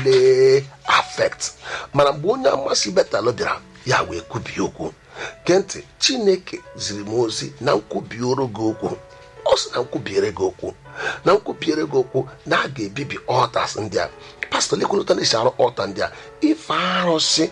niile affect mana mgbe onye amasị betalụ bịara ya wee kwubie okwu gee ntị chineke ziri m ozi na nkwubioro gị okwu ọ sị na nkwubiere gị okwu na nkwubiere gị okwu na a ga-ebibi ọtas ndị a pastọ lekwelụta na-esi arụ ọta ndị a ife arụsị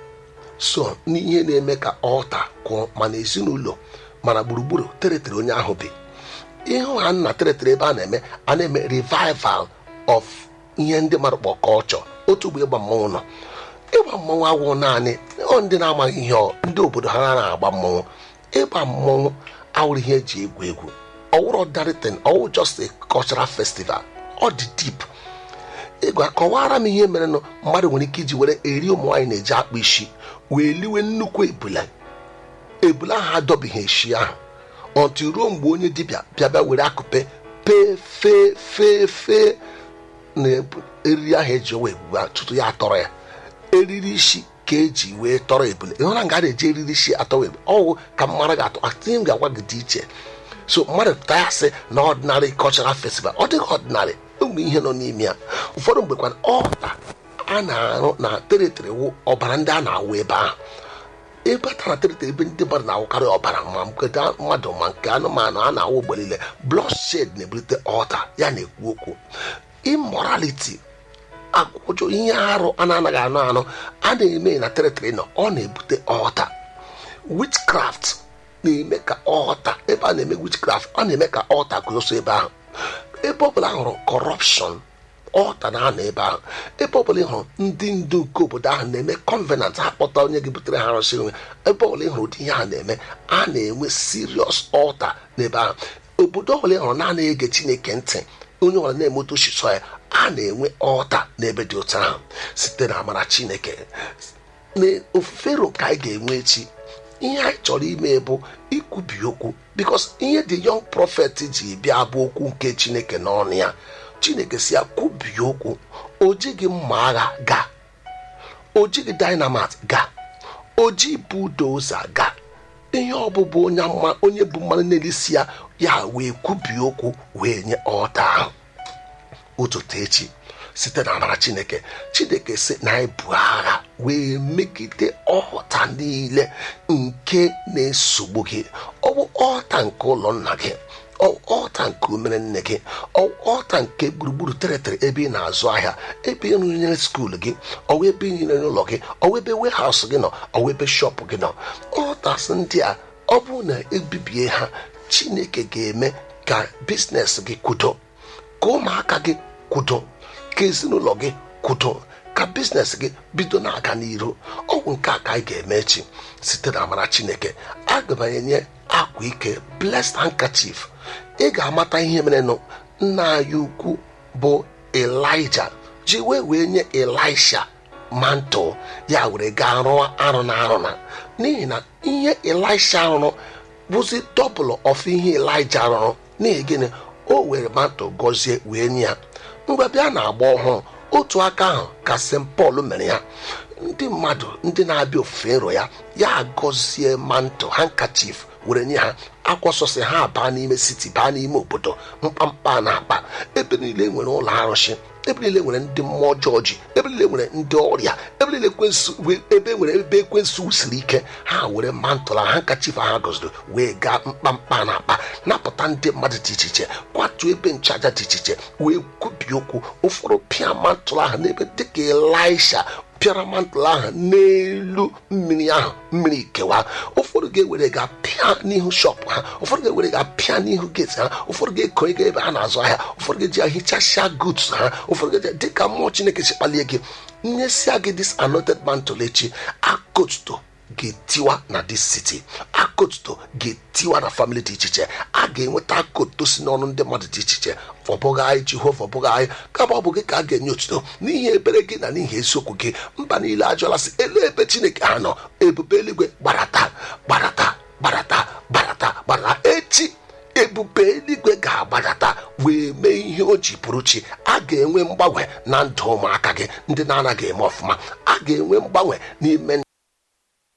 so n'ihe na-eme ka ọta kụọ mana ezinụlọ mana gburugburu teritori onye ahụ bi ịhụ ha nna teritori ebe a na-eme a na-eme revival of ihe ndị mmadụ kpọ culture otu mgbe ịgba mmọnwụ nọ ịgba mmọnwụ agwụ naanị ọ ndị na-amaghị ihe ọ ndị obodo ha na-agba mmọnwụ ịgba mmọnwụ awụrụ ihe eji egwu egwu ọwụrụ ordinary thing ọwụ just a cultural festival ọ dị deep ịgwa kọwara m ihe mere nụ mmadụ nwere ike iji were eri ụmụ nwaanyị na-eji akpa isi wee liwe nnukwu ebula ebula ahụ adọbighị eshi ahụ ọtụ ruo mgbe onye dibịa bịa bịa were akụpe pee fee fee fee na eriri ahụ eji owe ebugba tutu ya atọrọ ya eriri isi ka eji wee tọrọ ebule ịhụra nga a na-eji eriri isi atọrọ ebule ọwụ ka mmadụ ga-atọ atịnye m ga-agwa gị dị iche so mmadụ pụta ya sị na ọdịnarị cultural festival ọ dịghị ọdịnarị ụmụ ihe nọ n'ime ya ụfọdụ mgbe kwana ọta a na-arụ na teritori wụ ọbara ndị a na-awụ ebe ahụ ebe a tara teritori ebe ndị mmadụ na-awụkarị ọbara ma nke mmadụ ma nke anụmanụ a na-awụ mgbe niile bloodshed na-ebulite ọta ya na-ekwu okwu immorality agwụjọ ihe arụ a na-anaghị anụ anụ a na-eme na teritori nọ ọ na-ebute ọta witchcraft na-eme ka ọta ebe a na-eme witchcraft ọ na-eme ka ọta guzoso ebe ahụ ebe ọbụla hụrụ kọrọpshọn ọta na-anọ ebe ahụ ebe ọbụla ị hụrụ ndị ndu nke obodo ahụ na-eme convenant ha kpọta onye gị butere ha arụsị nwe ebe ọbụla ị hụrụ ụdị ihe ha na-eme a na-enwe serious ọta n'ebe ahụ obodo ọbụla ị hụrụ na-anaghị ege chineke ntị onye ọbụla na-emeto oshiso ya a na-enwe ọta n'ebe dị otu ahụ site na amara chineke na ofufe ro ka anyị ga-enwe echi ihe anyị chọrọ ime bụ ikwubi okwu bikos ihe the young prophet ji bịa bụ okwu nke chineke n'ọnụ ya chineke si ya kwubie okwu o jighị mma agha gaa o jighị dynamite gaa o ji budoza gaa ihe ọbụbụ onye mma onye bụ mmanụ n'elisi ya ya wee kwubie okwu wee nye ọta ahụ ụtụtụ echi site na amara chineke chineke si na anyị bụ agha wee megide ọta niile nke na-esogbu gị ọ bụ ọta nke ụlọ nna gị ọta nke umere nne gị ọta nke gburugburu teritori ebe ị na-azụ ahịa ebe ị rụnyere skuul gị ọwa ebe ị nyere n'ụlọ gị ọwa ebe wehaus gị nọ ọwa ebe shọpụ gị nọ ọtas ndị a ọ bụrụ na ebibie ha chineke ga-eme ka biznes gị kwudo ka ụmụaka gị kwudo ka ezinụlọ gị kwudo ka biznes gị bido na-aga n'iru ọgwụ nke a ka anyị ga-eme echi site na amara chineke aga m enye akwa ike blessed handkerchief ị ga-amata ihe merenụ nna anyị ukwu bụ elija ji wee wee nye elisha mantle ya were gaa rụọ arụ na arụ na n'ihi na ihe elisha rụrụ bụzi dọbụl of ihe elija rụrụ n'ihi gịnị o were mantle gọzie wee nye ya mgbe bịa na-agba ọhụrụ otu aka ahụ ka st paul mere ya ndị mmadụ ndị na-abịa ofufe nro ya ya gọzie mantle handkerchief were nye ha akwọsọsị ha baa n'ime siti baa n'ime obodo mkpamkpa na akpa ebe niile nwere ụlọ arụsị ebe niile nwere ndị mmụọ ọjọọ ji ebe niile nwere ndị ọrịa ebe niile ebe nwere ebe ekwensu siri ike ha were mantụla ha nkachif ha gọziri wee gaa mkpamkpa na akpa napụta ndị mmadụ dị iche iche kwatuo ebe nchaja dị iche iche wee kwubie okwu ụfọdụ pịa mantụl ahụ n'ebe dịka elisha pịara mantụl ahụ n'elu mmiri ahụ mmiri kewa ụfọdụ ga-ewere ga pịa n'ihu shọpụ ha ụfọdụ ga-ewere ga pịa n'ihu geti ha ụfọdụ ga-ekonye ga ebe ha na-azụ ahịa ụfọdụ ga-eji ahichasịa goods ha ụfọdụ ga-eji dịka mmụọ chineke si kpalie gị nyesia gị dis anointed mantle echi akotuto ga-etiwa na dis city akotuto ga-etiwa na family dị iche iche a ga-enweta akotuto si n'ọnụ ndị mmadụ dị iche iche ọ bụghị anyị jehova ọ bụghị anyị kama ọ bụ gị ka a ga-enye otuto n'ihi ebere gị na n'ihi eziokwu gị mba niile ajụọla sị elu ebe chineke ha nọ ebube eluigwe gbarata gbarata gbarata gbarata gbarata echi ebube eluigwe ga-agbadata wee mee ihe o ji pụrụ chi a ga-enwe mgbanwe na ndụ ụmụaka gị ndị na-anaghị eme ọfụma a ga-enwe mgbanwe n'ime